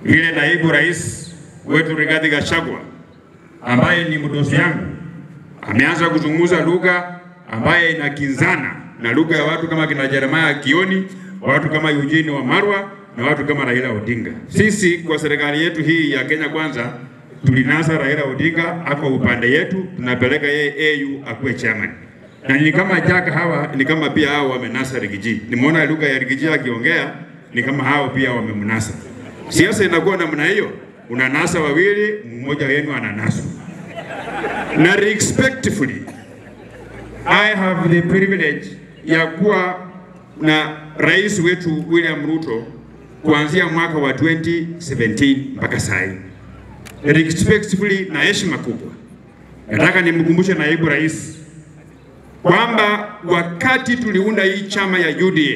vile naibu rais wetu Rigathi Gachagua ambaye ni mdosi yangu ameanza kuzungumza lugha ambaye inakinzana na lugha ya watu kama kina Jeremiah Kioni, watu kama Eugene Wamalwa na watu kama Raila Odinga. Sisi kwa serikali yetu hii ya Kenya Kwanza tulinasa Raila Odinga ako upande yetu, tunapeleka yeye AU akuwe chairman. Na ni kama Jack hawa ni kama pia hao wamenasa Rigiji. Nimeona lugha ya Rigiji akiongea ni kama hao pia wamemnasa. Siasa inakuwa namna hiyo, unanasa wawili, mmoja wenu ananaswa. Na respectfully I have the privilege ya kuwa na rais wetu William Ruto kuanzia mwaka wa 2017 mpaka sasa. Respectfully na heshima kubwa, nataka nimkumbushe naibu rais kwamba wakati tuliunda hii chama ya UDA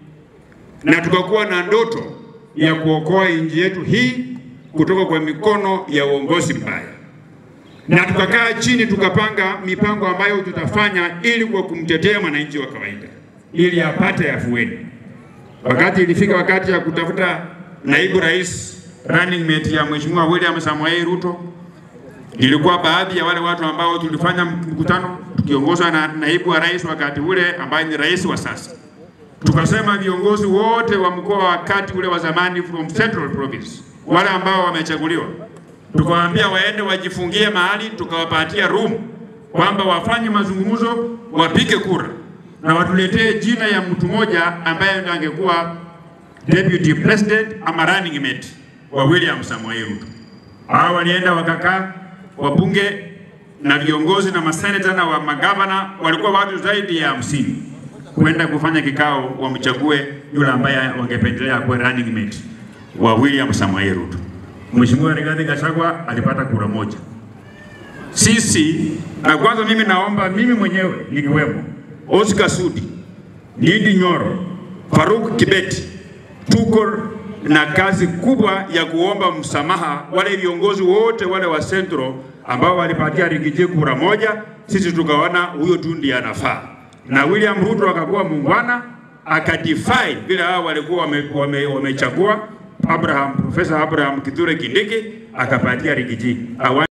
na tukakuwa na ndoto ya kuokoa nchi yetu hii kutoka kwa mikono ya uongozi mbaya na tukakaa chini tukapanga mipango ambayo tutafanya ili kwa kumtetea mwananchi wa kawaida ili apate afueni. Wakati ilifika wakati ya kutafuta naibu rais running mate ya Mheshimiwa William Samoei Ruto, ilikuwa baadhi ya wale watu ambao tulifanya mkutano tukiongozwa na naibu wa rais wakati ule ambaye ni rais wa sasa. Tukasema viongozi wote wa mkoa wa kati ule wa zamani from Central Province, wale ambao wamechaguliwa tukawaambia waende wajifungie mahali, tukawapatia room kwamba wafanye mazungumzo, wapige kura na watuletee jina ya mtu mmoja ambaye ndiye angekuwa deputy president ama running mate wa William Samoei Ruto. Hao walienda wakakaa, wabunge na viongozi na maseneta na wa magavana walikuwa watu zaidi ya hamsini kwenda kufanya kikao, wamchague yule ambaye wangependelea kuwa running mate wa William Samoei Ruto. Mheshimiwa Rigathi Gachagua alipata kura moja. Sisi na kwanza, mimi naomba mimi mwenyewe nikiwemo, Oscar Sudi, Ndindi Nyoro, Faruk Kibeti, tuko na kazi kubwa ya kuomba msamaha wale viongozi wote wale wa Central ambao walipatia Rigiji kura moja. Sisi tukaona huyo tu ndiye anafaa, na William Ruto akakuwa muungwana akadefy vile hao walikuwa wamechagua wame, wame Abraham, Profesa Abraham Kithure Kindiki akapatia Rigiji.